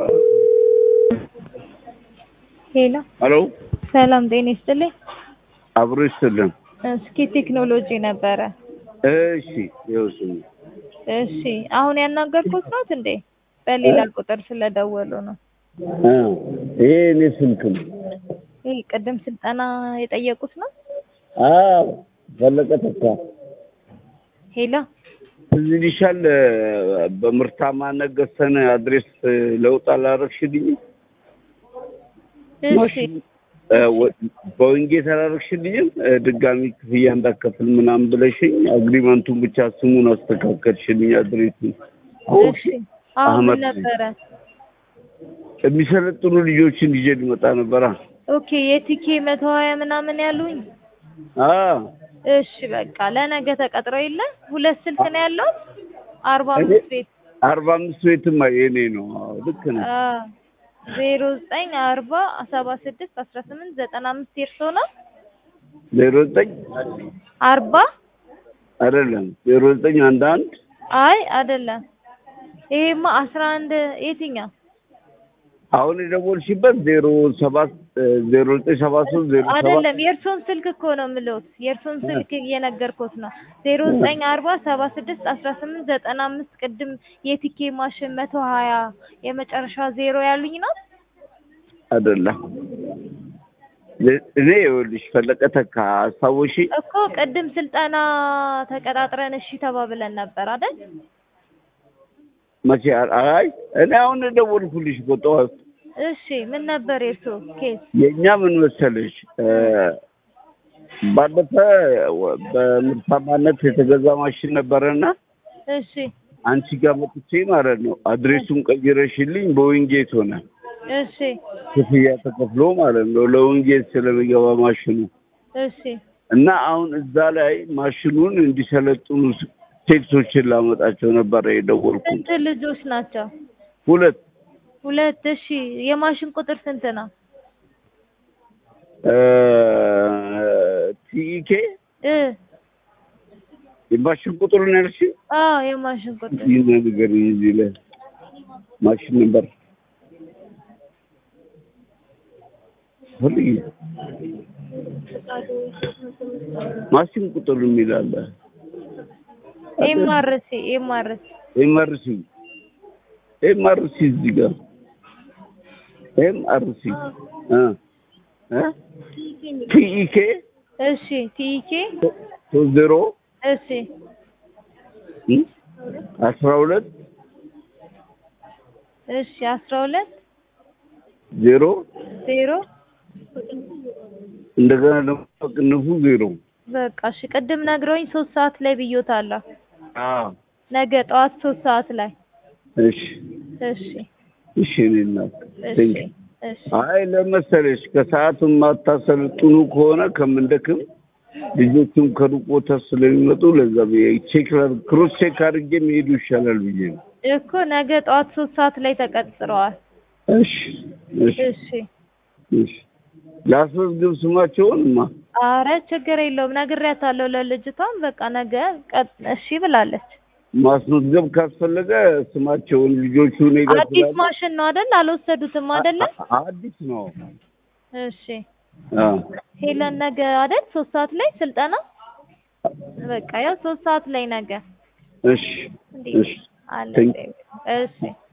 ሄሎ ሄሎ ሰላም ጤና ይስጥልኝ። አብሮ ይስጥልን። እስኪ ቴክኖሎጂ ነበረ። እሺ ይወስኝ እሺ አሁን ያናገርኩት ናት እንዴ? በሌላ ቁጥር ስለደወሉ ነው። እ ይሄ እኔ ስልክ ነው። ይህ ቅድም ስልጠና የጠየቁት ነው። አዎ ፈለቀ ተካ ሄሎ እዚህ ሊሻል በምርታማነት ገዝተን አድሬስ ለውጥ አላረግሽልኝም? እሺ በወንጌል አላረግሽልኝም? ድጋሚ ክፍያ እንዳከፍል ምናምን ብለሽኝ አግሪመንቱን ብቻ ስሙን አስተካከልሽልኝ አድሬሱን። እሺ አሁን ምን አህመድ ነበረ? የሚሰለጥኑ ልጆችን ይዤ ሊመጣ ነበራ። ኦኬ የቲኬ መቶ ሀያ ምናምን ያሉኝ። አዎ እሺ በቃ ለነገ ተቀጥረው የለ ሁለት ስልክ ነው ያለው አርባ አምስት ቤት አርባ አምስት ቤትማ የኔ ነው። አዎ ልክ ነው። ዜሮ ዘጠኝ አርባ ሰባ ስድስት አስራ ስምንት ዘጠና አምስት የእርሶ ነው? ዜሮ ዘጠኝ አርባ አይደለም ዜሮ ዘጠኝ አንድ አንድ አይ አይደለም። ይሄማ አስራ አንድ የትኛው? አሁን የደወልሽበት ዜሮ ሰባት ዜሮ ዘጠኝ ሰባት ሶስት ዜሮ ሰባት አይደለም የእርሶን ስልክ እኮ ነው የምልዎት። የእርሶን ስልክ እየነገርኩት ነው። ዜሮ ዘጠኝ አርባ ሰባ ስድስት አስራ ስምንት ዘጠና አምስት ቅድም የቲኬ ማሽን መቶ ሀያ የመጨረሻ ዜሮ ያሉኝ ነው። አይደለም እኔ ይኸውልሽ ፈለቀ ተካ አስታወሺ እኮ ቅድም ስልጠና ተቀጣጥረን እሺ ተባብለን ነበር አይደል? መቼ አይ እኔ አሁን የደወልኩልሽ እኮ ጠዋት እሺ ምን ነበር የእርሶ ኬስ? የእኛ ምን መሰለሽ ባለፈ በምርታማነት የተገዛ ማሽን ነበረና እሺ አንቺ ጋር መጥቼ ማለት ነው አድሬሱን ቀይረሽልኝ በዊንጌት ሆነ እሺ ክፍያ ተከፍሎ ማለት ነው ለዊንጌት ስለሚገባ ማሽኑ እሺ እና አሁን እዛ ላይ ማሽኑን እንዲሰለጥኑ ቴክሶችን ላመጣቸው ነበረ የደወልኩት። ስንት ልጆች ናቸው? ሁለት ሁለት። እሺ የማሽን ቁጥር ስንት ነው? ቲኢኬ እ የማሽን ቁጥሩን ያልሽ አዎ የማሽን ቁጥር ይህን ነገር እዚህ ላይ ማሽን ነበር ፈልጊ ማሽን ቁጥር የሚል አለ። ኤምአርሲ ኤምአርሲ ኤምአርሲ ኤምአርሲ እዚህ ጋር ኤምአርሲ እ እ ቲኢኬ እሺ ቲኢኬ ሶስት ዜሮ እሺ እ አስራ ሁለት እሺ አስራ ሁለት ዜሮ ዜሮ እንደገና ደግሞ ቅንፉ ዜሮ በቃ እሺ ቅድም ነግረውኝ ሶስት ሰዓት ላይ ብዮታለሁ። አዎ ነገ ጠዋት ሶስት ሰዓት ላይ እሺ እሺ እሺ እኔ እናት እሺ ቴንክ እሺ አይ ለመሰለሽ ከሰዓት የማታሰለጥኑ ከሆነ ከምንደክም ልጆቹም ከሩቅ ቦታ ስለሚመጡ ለዛ ብዬ ቼክ ላድርግ ክሮስ ቼክ አድርጌ መሄዱ ይሻላል ብዬ ነው። እኮ ነገ ጠዋት ሶስት ሰዓት ላይ ተቀጥረዋል። እሺ እሺ እሺ እሺ ላስመዝግብ ስማቸውንማ አረ ችግር የለውም ነግሬያታለሁ ለልጅቷም በቃ ነገ ቀጥ እሺ ብላለች። ማስመዝገብ ካስፈለገ ስማቸውን ልጆቹ እኔ ጋር አዲስ ስላሉ- ማሽን ነው አይደል? አልወሰዱትም አይደለ? አ- አዲስ ነው። እሺ አዎ ሄለን ነገ አይደል? ሶስት ሰዓት ላይ ስልጠና በቃ ያው ሶስት ሰዓት ላይ ነገ እሺ እንዴ እሺ አለ Thank- እሺ